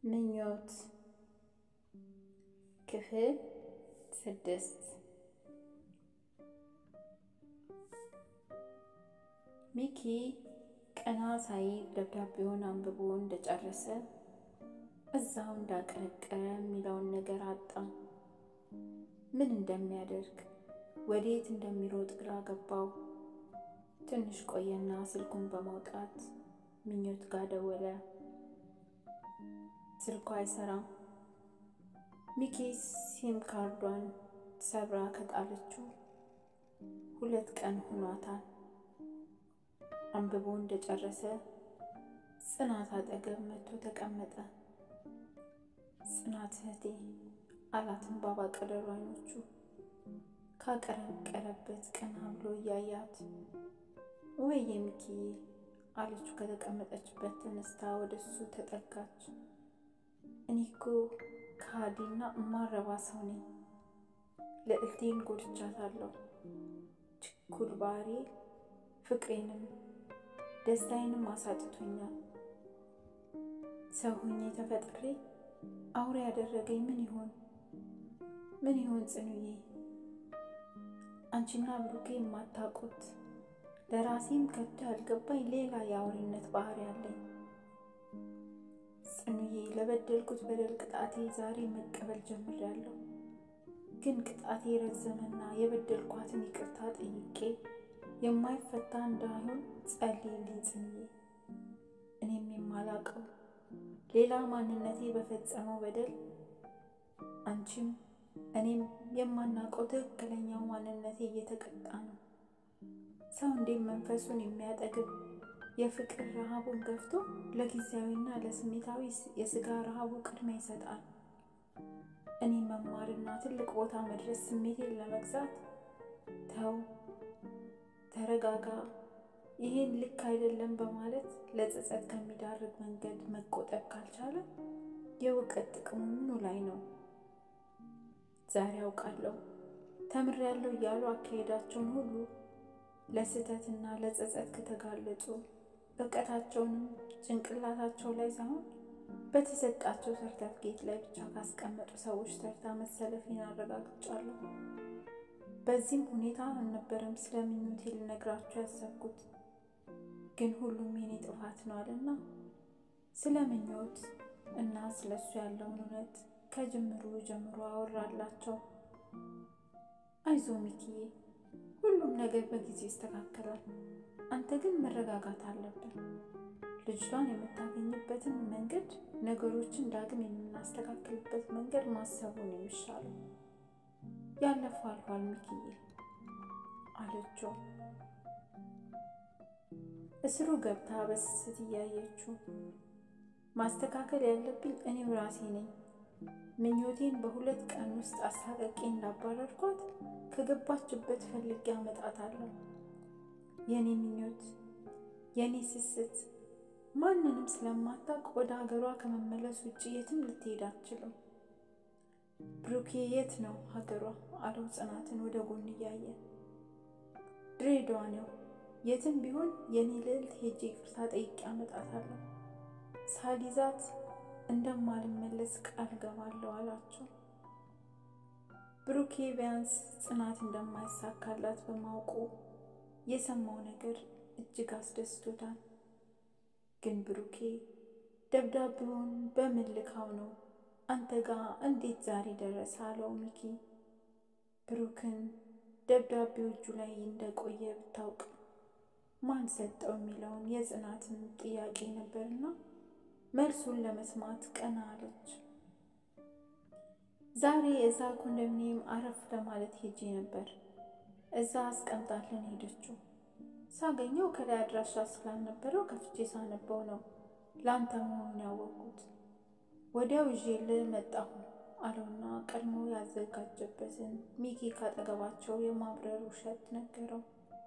ምኞት ክፍል ስድስት ሚኪ ቀና ሳይል ደብዳቤውን አንብቦ እንደጨረሰ እዛው እንዳቀረቀረ የሚለውን ነገር አጣ። ምን እንደሚያደርግ ወዴት እንደሚሮጥ ግራ ገባው። ትንሽ ቆየና ስልኩን በማውጣት ምኞት ጋር ደወለ። ስልኳ አይሰራም። ሚኪ ሲም ካርዷን ሰብራ ከጣለችው ሁለት ቀን ሆኗታል። አንብቦ እንደጨረሰ ጽናት አጠገብ መጥቶ ተቀመጠ። ጽናት እህቴ አላትን ባባ ቀደሩ አይኖቹ ካቀረቀረበት ቀና ብሎ እያያት ወይ የሚኪዬ አለችው። ከተቀመጠችበት ተነስታ ወደ እሱ ተጠጋች። እኔ እኮ ከሃዲና እማረባ ሰው ነኝ። ልዕልቴን ጎድቻታለሁ። ችኩል ባህሪ ፍቅሬንም ደስታዬንም አሳጥቶኛል። ሰው ሆኜ ተፈጥሬ አውሬ ያደረገኝ ምን ይሆን ምን ይሆን ጽኑዬ? አንቺና ብሩኬ የማታውቁት ለራሴም ከቶ ያልገባኝ ሌላ የአውሬነት ባህሪ አለኝ። ጽኑዬ ለበደልኩት በደል ቅጣቴ ዛሬ መቀበል ጀምሬያለሁ። ግን ቅጣቴ ረዘመና የበደልኳትን ይቅርታ ጠይቄ የማይፈታ እንዳይሆን ጸልይልኝ ጽኑዬ። እኔም የማላውቀው ሌላ ማንነቴ በፈጸመው በደል አንቺም እኔም የማናውቀው ትክክለኛው ማንነቴ እየተቀጣ ነው። ሰው እንዴት መንፈሱን የሚያጠግብ የፍቅር ረሃቡን ገፍቶ ለጊዜያዊና ለስሜታዊ የስጋ ረሃቡ ቅድሚያ ይሰጣል። እኔ መማርና ትልቅ ቦታ መድረስ ስሜቴን ለመግዛት ተው፣ ተረጋጋ፣ ይሄን ልክ አይደለም በማለት ለጸጸት ከሚዳርግ መንገድ መቆጠብ ካልቻለ የእውቀት ጥቅሙ ምኑ ላይ ነው? ዛሬ አውቃለሁ ተምሬያለሁ እያሉ አካሄዳቸውን ሁሉ ለስህተትና ለጸጸት ከተጋለጡ እውቀታቸውንም ጭንቅላታቸው ላይ ሳይሆን በተሰጣቸው ሰርተፍኬት ላይ ብቻ ካስቀመጡ ሰዎች ተርታ መሰለፌን አረጋግጫለሁ። በዚህም ሁኔታ አልነበረም ስለ ምኞቴ ልነግራችሁ ያሰብኩት፣ ግን ሁሉም የኔ ጥፋት ነው አለና ስለ ምኞት እና ስለ እሱ ያለውን እውነት ከጅምሩ ጀምሮ አወራላቸው። አይዞ ሚኪዬ፣ ሁሉም ነገር በጊዜ ይስተካከላል። አንተ ግን መረጋጋት አለብን። ልጅቷን የምታገኝበትን መንገድ፣ ነገሮችን ዳግም የምናስተካክልበት መንገድ ማሰቡን የሚሻለው ያለፈው አልፏል ሚኪዬ አለችው። እስሩ ገብታ በስስት እያየችው ማስተካከል ያለብኝ እኔው ራሴ ነኝ። ምኞቴን በሁለት ቀን ውስጥ አሳቀቄ እንዳባረርኳት ከገባችበት ፈልጌ አመጣታለሁ። የኔ ምኞት የኔ ስስት ማንንም ስለማታውቅ ወደ ሀገሯ ከመመለስ ውጭ የትም ልትሄድ አትችልም። ብሩኬ የት ነው ሀገሯ? አለው ጽናትን ወደ ጎን እያየ ድሬዳዋ ነው። የትም ቢሆን የኔ ልዕልት ሄጄ ይቅርታ ጠይቄ አመጣታለሁ። ሳሊዛት እንደማልመለስ ቃል ገባለሁ አላቸው። ብሩኬ ቢያንስ ጽናት እንደማይሳካላት በማውቁ የሰማው ነገር እጅግ አስደስቶታል። ግን ብሩኬ ደብዳቤውን በምን ልካው ነው አንተ ጋር እንዴት ዛሬ ደረሰ? አለው ሚኪ። ብሩክን ደብዳቤው እጁ ላይ እንደቆየ ብታውቅ ማን ሰጠው የሚለውን የጽናትን ጥያቄ ነበርና መልሱን ለመስማት ቀና አለች። ዛሬ እዛ ኮንዶሚኒየም አረፍ ለማለት ሄጄ ነበር። እዛ አስቀምጣልን ሄደችው። ሳገኘው ከላይ አድራሻ ስላልነበረው ከፍቼ ሳነበው ነው ለአንተ መሆኑን ያወቅኩት። ወዲያው ይዤልህ መጣሁ አለውና ቀድሞ ያዘጋጀበትን ሚኪ ካጠገባቸው የማብረር ውሸት ነገረው።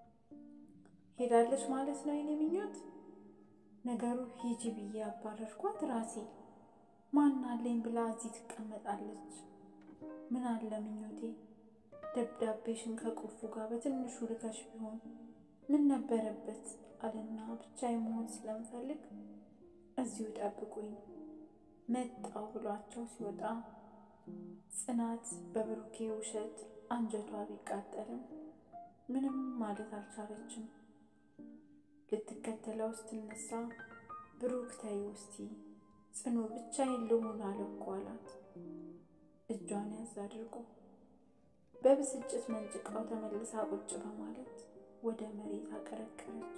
ሄዳለች ማለት ነው የኔ ምኞት። ነገሩ ሂጂ ብዬ አባረርኳት ራሴ። ማን አለኝ ብላ እዚህ ትቀመጣለች? ምን አለ ምኞቴ ደብዳቤሽን ከቁልፉ ጋር በትንሹ ልከሽ ቢሆን ምን ነበረበት አለና ብቻዬን መሆን ስለምፈልግ እዚሁ ጠብቁኝ መጣው ብሏቸው ሲወጣ ጽናት በብሩኬ ውሸት አንጀቷ ቢቃጠልም ምንም ማለት አልቻለችም። ልትከተለው ስትነሳ ብሩክ ተይ ውስቲ ጽኑ ብቻዬን ልሁን አለ እኮ አላት። እጇን ያዝ አድርጎ በብስጭት መንጭቃው ተመልሳ ቁጭ በማለት ወደ መሬት አቀረቀረች።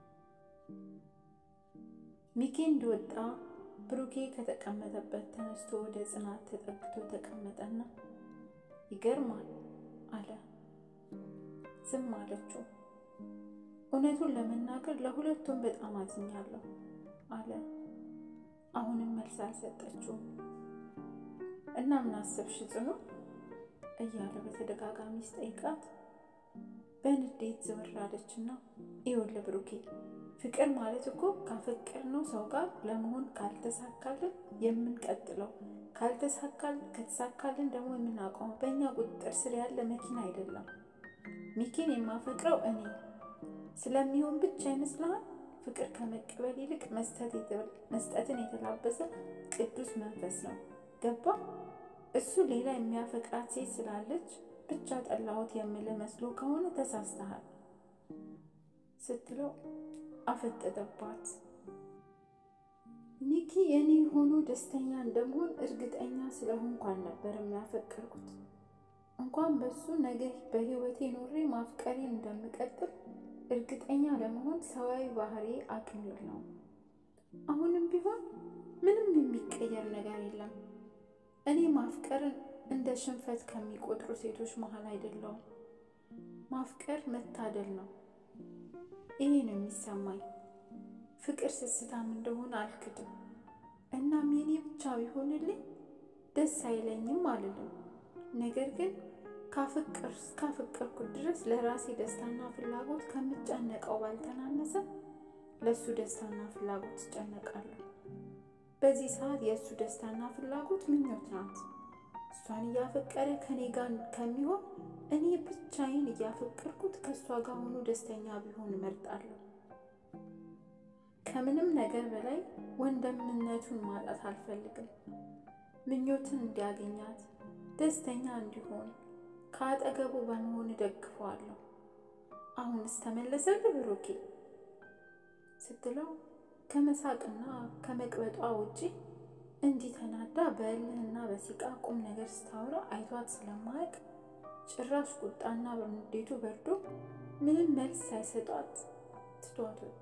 ሚኪ እንደወጣ ብሩኬ ከተቀመጠበት ተነስቶ ወደ ጽናት ተጠግቶ ተቀመጠና ይገርማል አለ። ዝም አለችው። እውነቱን ለመናገር ለሁለቱም በጣም አዝኛለሁ አለ። አሁንም መልስ አልሰጠችውም። እና ምን አሰብሽ ጽኑ እያለ በተደጋጋሚ ስጠይቃት በንዴት ዘወር አለችና ይኸውልህ ብሩኬ ፍቅር ማለት እኮ ካፈቀርነው ሰው ጋር ለመሆን ካልተሳካልን የምንቀጥለው ካልተሳካል ከተሳካልን ደግሞ የምናቆመው በእኛ ቁጥጥር ስር ያለ መኪና አይደለም። ሚኪን የማፈቅረው እኔ ስለሚሆን ብቻ ይመስልሃል? ፍቅር ከመቀበል ይልቅ መስጠትን የተላበሰ ቅዱስ መንፈስ ነው። ገባ? እሱ ሌላ የሚያፈቅራት ሴት ስላለች ብቻ ጠላሁት የምልህ መስሎ ከሆነ ተሳስተሃል ስትለው አፈጠጠባት። ሚኪ የኔ ሆኖ ደስተኛ እንደምሆን እርግጠኛ ስለሆንኩ አልነበር የሚያፈቅርኩት። እንኳን በሱ ነገ በህይወቴ ኖሬ ማፍቀሬን እንደምቀጥል እርግጠኛ ለመሆን ሰዋዊ ባህሪ አቅም የለውም። አሁንም ቢሆን ምንም የሚቀየር ነገር የለም። እኔ ማፍቀርን እንደ ሽንፈት ከሚቆጥሩ ሴቶች መሀል አይደለውም። ማፍቀር መታደል ነው። ይሄ ነው የሚሰማኝ። ፍቅር ስስታም እንደሆነ አልክድም። እናም የኔ ብቻ ቢሆንልኝ ደስ አይለኝም አልልም። ነገር ግን ካፈቀርኩት ድረስ ለራሴ ደስታና ፍላጎት ከምጨነቀው ባልተናነሰ ለእሱ ደስታና ፍላጎት እጨነቃለሁ። በዚህ ሰዓት የእሱ ደስታና ፍላጎት ምኞት ናት። እሷን እያፈቀረ ከኔ ጋር ከሚሆን እኔ ብቻዬን እያፈቀርኩት ከእሷ ጋር ሆኖ ደስተኛ ቢሆን እመርጣለሁ። ከምንም ነገር በላይ ወንድምነቱን ማጣት አልፈልግም። ምኞትን እንዲያገኛት ደስተኛ እንዲሆን ከአጠገቡ በመሆን እደግፈዋለሁ። አሁንስ ተመለሰልህ ብሩኬ ስትለው ከመሳቅና ከመቅበጧ ውጪ እንዲህ ተናዳ በእልህና በሲቃ ቁም ነገር ስታወራ አይቷት ስለማያውቅ ጭራሽ ቁጣና በንዴቱ በርዶ ምንም መልስ ሳይሰጧት ትቷት ወጣ።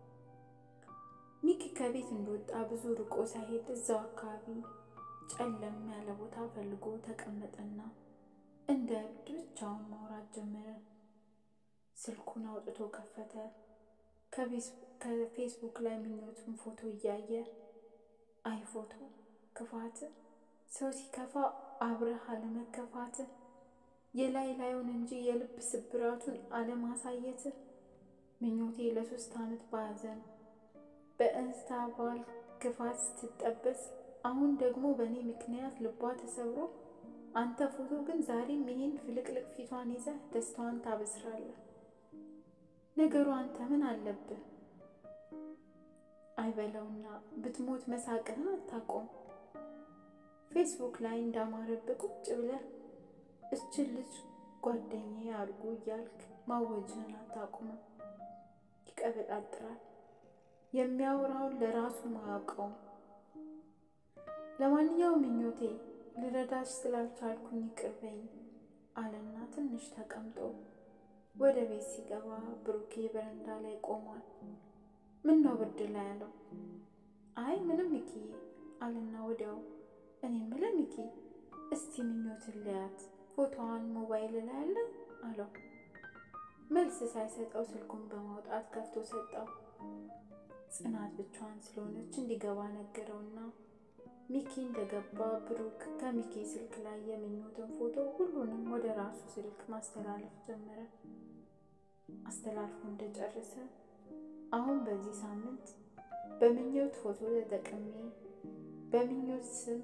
ሚኪ ከቤት እንደወጣ ብዙ ርቆ ሳይሄድ እዛው አካባቢ ጨለም ያለ ቦታ ፈልጎ ተቀመጠና እንደ እብድ ብቻውን ማውራት ጀመረ። ስልኩን አውጥቶ ከፈተ። ከፌስቡክ ላይ ምኞቱን ፎቶ እያየ አይ ፎቶ ክፋት፣ ሰው ሲከፋ አብረህ አለመከፋት፣ የላይ ላዩን እንጂ የልብ ስብራቱን አለማሳየት፣ ምኞቴ ለሶስት ዓመት በሐዘን በእንስታ ባል ክፋት ስትጠበስ፣ አሁን ደግሞ በእኔ ምክንያት ልቧ ተሰብሮ አንተ ፎቶ ግን ዛሬም ይህን ፍልቅልቅ ፊቷን ይዘህ ደስታዋን ታበስራለህ። ነገሩ አንተ ምን አለብህ? አይበለውና ብትሞት መሳቅህን አታቆም። ፌስቡክ ላይ እንዳማረብህ ቁጭ ብለህ እችን ልጅ ጓደኛዬ አድርጎ እያልክ ማወጅህን አታቁምም። ይቀበጣጥራል። የሚያወራውን ለራሱ ማያውቀውም። ለማንኛውም ምኞቴ ልረዳሽ ስላልቻልኩኝ ይቅር በይኝ አለና ትንሽ ተቀምጦ ወደ ቤት ሲገባ ብሩኬ በረንዳ ላይ ቆሟል። ምን ነው ብርድ ላይ ያለው? አይ ምንም ሚኪዬ አለና ወዲያው እኔ የምልህ ሚኪ እስቲ ምኞትን ልያት ፎቶዋን ሞባይል ላይ አለ አለው። መልስ ሳይሰጠው ስልኩን በማውጣት ከፍቶ ሰጠው። ጽናት ብቻዋን ስለሆነች እንዲገባ ነገረውና ሚኪ እንደገባ ብሩክ ከሚኪ ስልክ ላይ የምኞትን ፎቶ ሁሉንም ወደ ራሱ ስልክ ማስተላለፍ ጀመረ። አስተላልፎ እንደጨረሰ አሁን በዚህ ሳምንት በምኞት ፎቶ ተጠቅሜ በምኞት ስም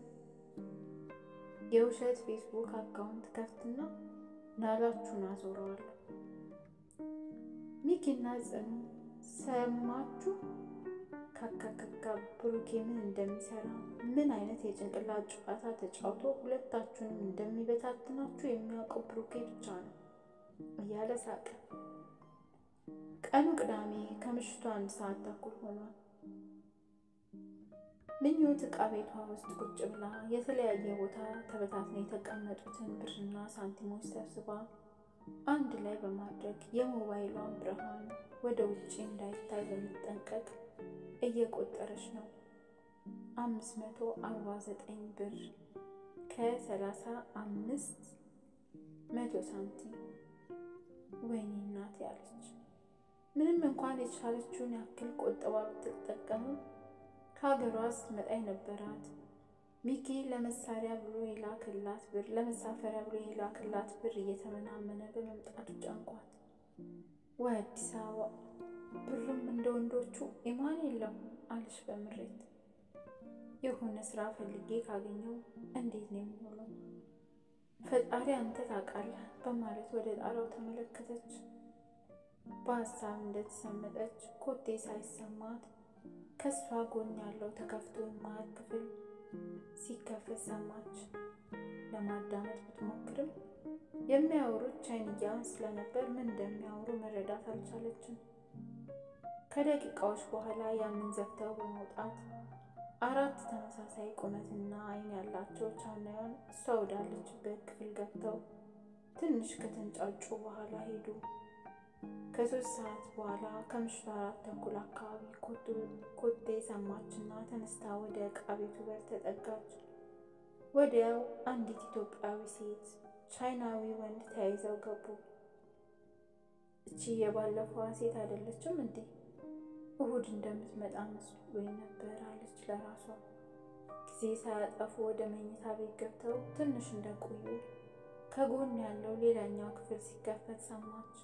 የውሸት ፌስቡክ አካውንት ከፍትና ናላችሁን አዞረዋለሁ። ሚኪና ጽኑ ሰማችሁ? ካካካካ ብሩኬ ምን እንደሚሰራ ምን አይነት የጭንቅላት ጨዋታ ተጫውቶ ሁለታችሁንም እንደሚበታትናችሁ የሚያውቀው ብሩኬ ብቻ ነው እያለ ሳቀ። ቀኑ ቅዳሜ ከምሽቱ አንድ ሰዓት ተኩል ሆኗል። ምኞት ዕቃ ቤቷ ውስጥ ቁጭ ብላ የተለያየ ቦታ ተበታትነው የተቀመጡትን ብርና ሳንቲሞች ሰብስባ አንድ ላይ በማድረግ የሞባይሏን ብርሃን ወደ ውጭ እንዳይታይ በመጠንቀቅ እየቆጠረች ነው። አምስት መቶ አርባ ዘጠኝ ብር ከሰላሳ አምስት መቶ ሳንቲም። ወይኔ እናቴ አለች። ምንም እንኳን የቻለችውን ያክል ቆጠባ ብትጠቀምም ከሀገሯ ስትመጣ የነበራት ሚኪ ለመሳሪያ ብሎ የላክላት ብር ለመሳፈሪያ ብሎ የላክላት ብር እየተመናመነ በመምጣቱ ጨንቋት ወይ አዲስ አበባ ብሩም እንደ ወንዶቹ ኢማን የለም አለች በምሬት። የሆነ ስራ ፈልጌ ካገኘው እንዴት ነው የሚሆነው? ፈጣሪ አንተ ታውቃለህ በማለት ወደ ጣራው ተመለከተች። በሀሳብ እንደተሰመጠች ኮቴ ሳይሰማት ከእሷ ጎን ያለው ተከፍቶ የማያት ክፍል ሲከፈት ሰማች። ለማዳመጥ ብትሞክርም የሚያወሩት ቻይንያውን ስለነበር ምን እንደሚያወሩ መረዳት አልቻለችም። ከደቂቃዎች በኋላ ያንን ዘግተው በመውጣት አራት ተመሳሳይ ቁመትና ዓይን ያላቸው ቻይናውያን እሷ ወዳለችበት ክፍል ገብተው ትንሽ ከተንጫጩ በኋላ ሄዱ። ከሶስት ሰዓት በኋላ ከምሽቱ አራት ተኩል አካባቢ ኮቴ ሰማችና ተነስታ ወደ ዕቃ ቤቱ በር ተጠጋች። ወዲያው አንዲት ኢትዮጵያዊ ሴት፣ ቻይናዊ ወንድ ተያይዘው ገቡ። እቺ የባለፈዋ ሴት አይደለችም እንዴ? እሁድ እንደምትመጣ መስሎኝ ነበር አለች ለራሷ። ጊዜ ሳያጠፉ ወደ መኝታ ቤት ገብተው ትንሽ እንደቆዩ ከጎን ያለው ሌላኛው ክፍል ሲከፈት ሰማች።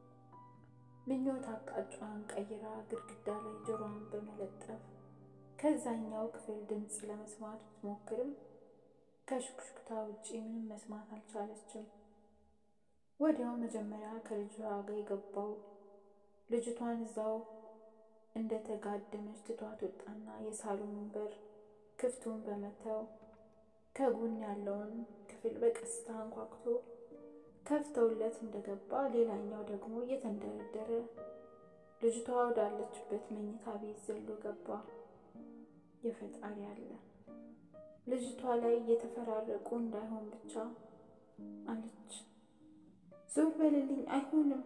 ምኞት አቅጣጫዋን ቀይራ ግድግዳ ላይ ጆሮዋን በመለጠፍ ከዛኛው ክፍል ድምፅ ለመስማት ብትሞክርም ከሹክሹክታ ውጪ ምንም መስማት አልቻለችም። ወዲያው መጀመሪያ ከልጇ ጋር የገባው ልጅቷን እዛው እንደተጋደመች ትቷት ወጣና የሳሎኑን በር ክፍቱን በመተው ከጎን ያለውን ክፍል በቀስታ አንኳኩቶ ከፍተውለት እንደገባ ሌላኛው ደግሞ እየተንደረደረ ልጅቷ ወዳለችበት መኝታ ቤት ዘሎ ገባ። የፈጣሪ አለ ልጅቷ ላይ እየተፈራረቁ እንዳይሆን ብቻ አለች። ዞር በልልኝ፣ አይሆንም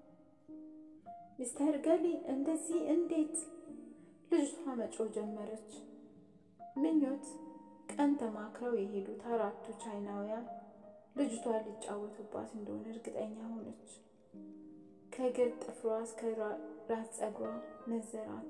ሚስተር ገሊ እንደዚህ እንዴት? ልጅቷ መጮህ ጀመረች። ምኞት ቀን ተማክረው የሄዱት አራቱ ቻይናውያን ልጅቷ ሊጫወቱባት እንደሆነ እርግጠኛ ሆነች። ከእግር ጥፍሯ እስከ ራስ ፀጉሯ ነዘራት።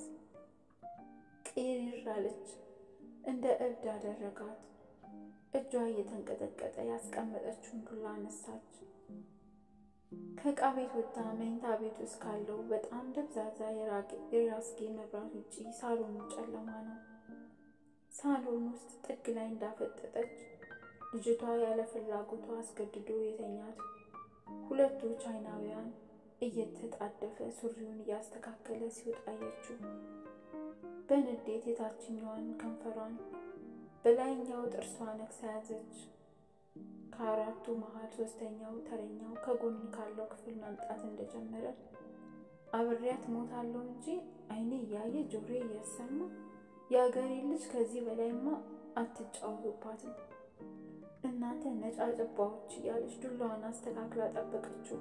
ቅይር አለች። እንደ እብድ አደረጋት። እጇ እየተንቀጠቀጠ ያስቀመጠችውን ዱላ አነሳች። ከዕቃ ቤት ወጥታ መኝታ ቤት ውስጥ ካለው በጣም ደብዛዛ የራስጌ መብራት ውጪ ሳሎኑ ጨለማ ነው። ሳሎን ውስጥ ጥግ ላይ እንዳፈጠጠች ልጅቷ ያለ ፍላጎቷ አስገድዶ የተኛት ሁለቱ ቻይናውያን እየተጣደፈ ሱሪውን እያስተካከለ ሲወጣ አየችው። በንዴት የታችኛዋን ከንፈሯን በላይኛው ጥርሷ ነክሳ ያዘች። ከአራቱ መሀል ሶስተኛው ተረኛው ከጎን ካለው ክፍል መምጣት እንደጀመረ አብሬያት ሞታለሁ እንጂ ዓይኔ እያየ ጆሮ እያሰማ የአገሬ ልጅ ከዚህ በላይማ አትጫወቱባትም እናንተ ነጫጭባዎች እያለች ዱላዋን አስተካክላ ጠበቀችው።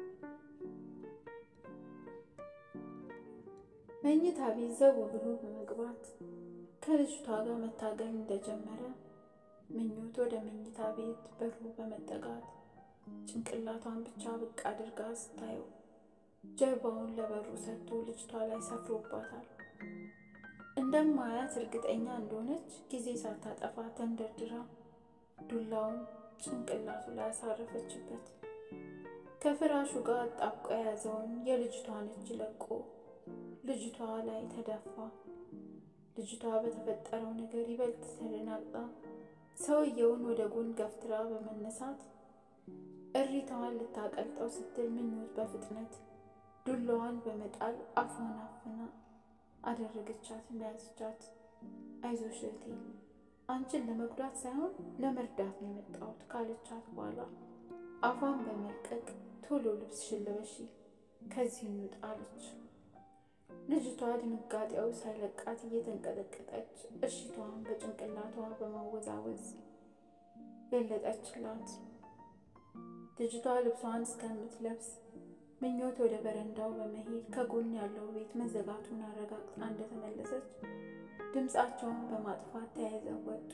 መኝታ ቤት ዘው ብሎ በመግባት ከልጅቷ ጋር መታገል እንደጀመረ ምኞት ወደ መኝታ ቤት በሩ በመጠጋት ጭንቅላቷን ብቻ ብቅ አድርጋ ስታየው ጀርባውን ለበሩ ሰጥቶ ልጅቷ ላይ ሰፍሮባታል። እንደማያት እርግጠኛ እንደሆነች ጊዜ ሳታጠፋ ተንደርድራ ዱላውን ጭንቅላቱ ላይ ያሳረፈችበት። ከፍራሹ ጋር አጣብቆ የያዘውን የልጅቷን እጅ ለቆ ልጅቷ ላይ ተደፋ። ልጅቷ በተፈጠረው ነገር ይበልጥ ተደናግጣ ሰውየውን ወደ ጎን ገፍትራ በመነሳት እሪታዋን ልታቀልጠው ስትል ምኞት በፍጥነት ዱላዋን በመጣል አፏን አፍና አደረገቻት እንዳያዝቻት። አይዞሽ እህቴ አንቺን ለመጉዳት ሳይሆን ለመርዳት ነው የመጣሁት ካለቻት በኋላ አፏን በመልቀቅ ቶሎ ልብስሽን ልበሺ ከዚህ እንውጣ አለች። ልጅቷ ድንጋጤው ሳይለቃት እየተንቀጠቀጠች እሽቷን በጭንቅላቷ በማወዛወዝ ገለጠችላት። ልጅቷ ልብሷን እስከምትለብስ ምኞት ወደ በረንዳው በመሄድ ከጎን ያለው ቤት መዘጋቱን አረጋግጣ እንደተመለሰች ድምፃቸውን በማጥፋት ተያይዘው ወጡ።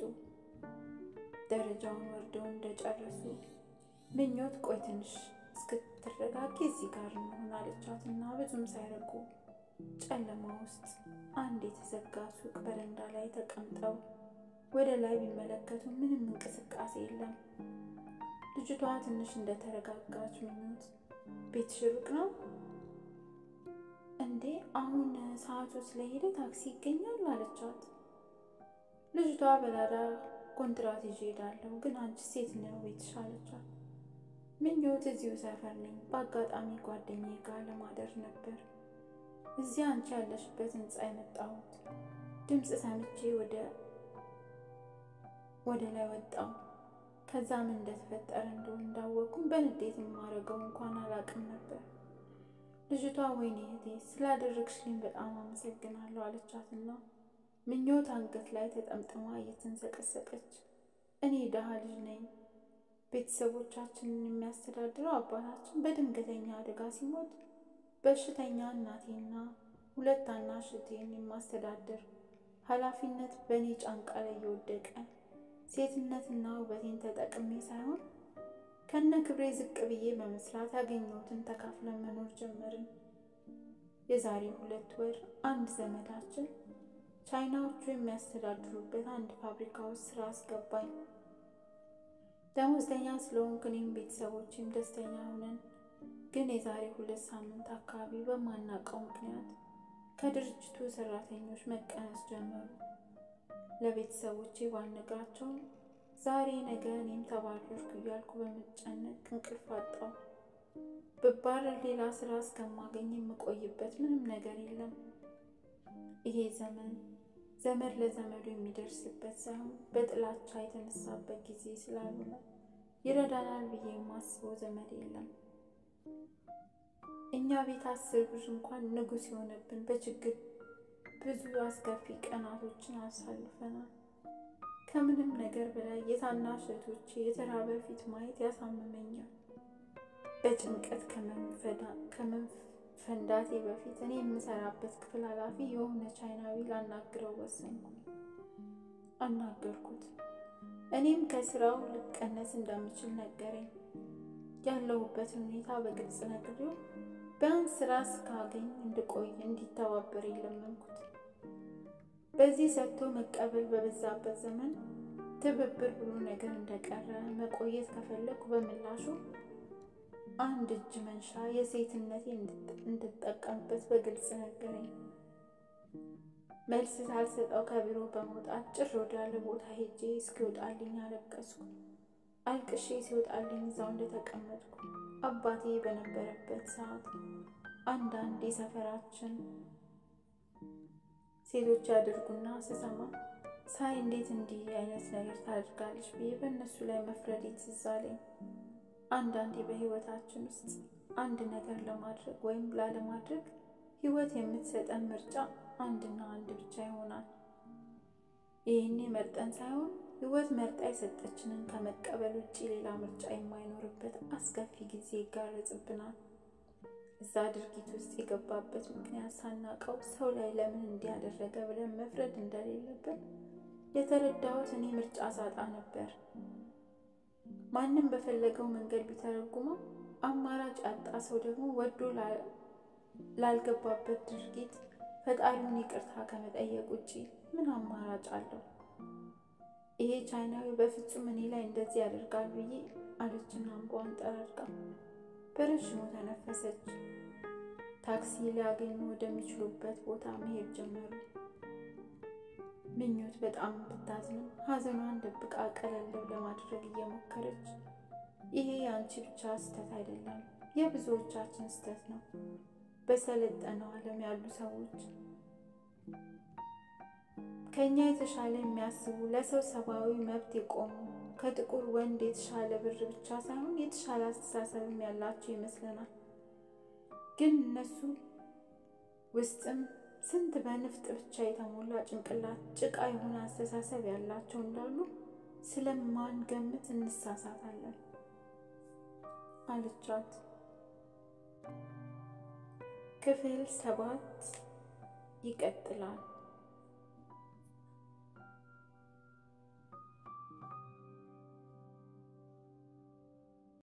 ደረጃውን ወርደው እንደጨረሱ ምኞት ቆይ ትንሽ እስክትረጋጊ እዚህ ጋር እንሆን አለቻት እና ብዙም ሳይርቁ ጨለማ ውስጥ አንድ የተዘጋ ሱቅ በረንዳ ላይ ተቀምጠው ወደ ላይ ቢመለከቱ ምንም እንቅስቃሴ የለም። ልጅቷ ትንሽ እንደተረጋጋች ምኞት ቤትሽ ሩቅ ነው እንዴ? አሁን ሰዓቱ ስለሄደ ታክሲ ይገኛል አለቻት። ልጅቷ በላዳ ኮንትራት ይዤ እሄዳለሁ፣ ግን አንቺ ሴት ነው ቤትሽ አለቻት። ምኞት እዚሁ ሰፈር ነኝ፣ በአጋጣሚ ጓደኛዬ ጋር ለማደር ነበር እዚህ አንቺ ያለሽበት ህንፃ የመጣሁት። ድምፅ ሰምቼ ወደ ወደ ላይ ወጣው። ከዛ ምን እንደተፈጠረ እንደሆነ እንዳወቅኩም በንዴት የማደርገው እንኳን አላውቅም ነበር። ልጅቷ ወይኔ እህቴ ስላደረግሽልኝ በጣም አመሰግናለሁ አለቻትና ምኞት አንገት ላይ ተጠምጥማ እየተንሰቀሰቀች እኔ ድሃ ልጅ ነኝ። ቤተሰቦቻችንን የሚያስተዳድረው አባታችን በድንገተኛ አደጋ ሲሞት በሽተኛ እናቴና ሁለት ታናሽ እህቴን የማስተዳደር ኃላፊነት በእኔ ጫንቃ ላይ የወደቀ ሴትነትና ውበቴን ተጠቅሜ ሳይሆን ከነ ክብሬ ዝቅ ብዬ በመስራት ያገኘሁትን ተካፍለን መኖር ጀመርን። የዛሬ ሁለት ወር አንድ ዘመዳችን ቻይናዎቹ የሚያስተዳድሩበት አንድ ፋብሪካ ውስጥ ስራ አስገባኝ። ደሞዝተኛ ስለሆንኩ እኔም ቤተሰቦችም ደስተኛ ሆነን ግን የዛሬ ሁለት ሳምንት አካባቢ በማናውቀው ምክንያት ከድርጅቱ ሰራተኞች መቀነስ ጀመሩ። ለቤተሰቦቼ ባልነግራቸውም ዛሬ ነገ እኔም ተባረርኩ እያልኩ በመጨነቅ እንቅልፍ አጣሁ። ብባረር ሌላ ስራ እስከማገኝ የምቆይበት ምንም ነገር የለም። ይሄ ዘመን ዘመድ ለዘመዱ የሚደርስበት ሳይሆን በጥላቻ የተነሳበት ጊዜ ስላልሆነ ይረዳናል ብዬ የማስበው ዘመድ የለም። እኛ ቤት አስር ብር እንኳን ንጉሥ የሆነብን በችግር ብዙ አስከፊ ቀናቶችን አሳልፈናል። ከምንም ነገር በላይ የታናሽ እህቶቼ የተራበ ፊት ማየት ያሳምመኛል። በጭንቀት ከመንፈንዳቴ በፊት እኔ የምሰራበት ክፍል ኃላፊ የሆነ ቻይናዊ ላናግረው ወሰንኩ። አናገርኩት። እኔም ከስራው ልቀነስ እንደምችል ነገረኝ። ያለሁበትን ሁኔታ በግልጽ ነግሬው ቢያንስ ስራ እስካገኝ እንድቆይ እንዲተባበር የለመንኩት። በዚህ ሰጥቶ መቀበል በበዛበት ዘመን ትብብር ብሎ ነገር እንደቀረ መቆየት ከፈለኩ በምላሹ አንድ እጅ መንሻ የሴትነቴ እንድጠቀምበት በግልጽ ነገረኝ። መልስ ሳልሰጠው ከቢሮ በመውጣት ጭር ወዳለ ቦታ ሄጄ እስኪወጣልኝ አለቀስኩ። አልቅሼ ሲወጣልኝ እዛው እንደተቀመጥኩ አባቴ በነበረበት ሰዓት አንዳንድ የሰፈራችን ሴቶች ያደርጉና ስሰማ ሳይ እንዴት እንዲህ አይነት ነገር ታደርጋለች ብዬ በእነሱ ላይ መፍረድ ትዝ አለኝ። አንዳንዴ በህይወታችን ውስጥ አንድ ነገር ለማድረግ ወይም ላለማድረግ ህይወት የምትሰጠን ምርጫ አንድና አንድ ብቻ ይሆናል። ይህኔ መርጠን ሳይሆን ህይወት መርጣ የሰጠችንን ከመቀበል ውጭ ሌላ ምርጫ የማይኖርበት አስከፊ ጊዜ ይጋረጽብናል። እዛ ድርጊት ውስጥ የገባበት ምክንያት ሳናቀው ሰው ላይ ለምን እንዲያደረገ ብለን መፍረድ እንደሌለብን የተረዳሁት እኔ ምርጫ ሳጣ ነበር። ማንም በፈለገው መንገድ ቢተረጉመው አማራጭ ያጣ ሰው ደግሞ ወዶ ላልገባበት ድርጊት ፈጣሪውን ይቅርታ ከመጠየቅ ውጭ ምን አማራጭ አለው? ይሄ ቻይናዊ በፍጹም እኔ ላይ እንደዚህ ያደርጋል ብዬ አለችና እንባዋን ጠራርጋ በረዥሙ ተነፈሰች። ታክሲ ሊያገኙ ወደሚችሉበት ቦታ መሄድ ጀመሩ። ምኞት በጣም ብታዝንም ሐዘኗን ደብቃ ቀለል ለማድረግ እየሞከረች ይሄ የአንቺ ብቻ ስህተት አይደለም፣ የብዙዎቻችን ስህተት ነው። በሰለጠነው ዓለም ያሉ ሰዎች ከእኛ የተሻለ የሚያስቡ ለሰው ሰብአዊ መብት የቆሙ ከጥቁር ወንድ የተሻለ ብር ብቻ ሳይሆን የተሻለ አስተሳሰብም ያላቸው ይመስለናል። ግን እነሱ ውስጥም ስንት በንፍጥ ብቻ የተሞላ ጭንቅላት፣ ጭቃ የሆነ አስተሳሰብ ያላቸው እንዳሉ ስለማንገምት እንሳሳታለን አለቻት። ክፍል ሰባት ይቀጥላል።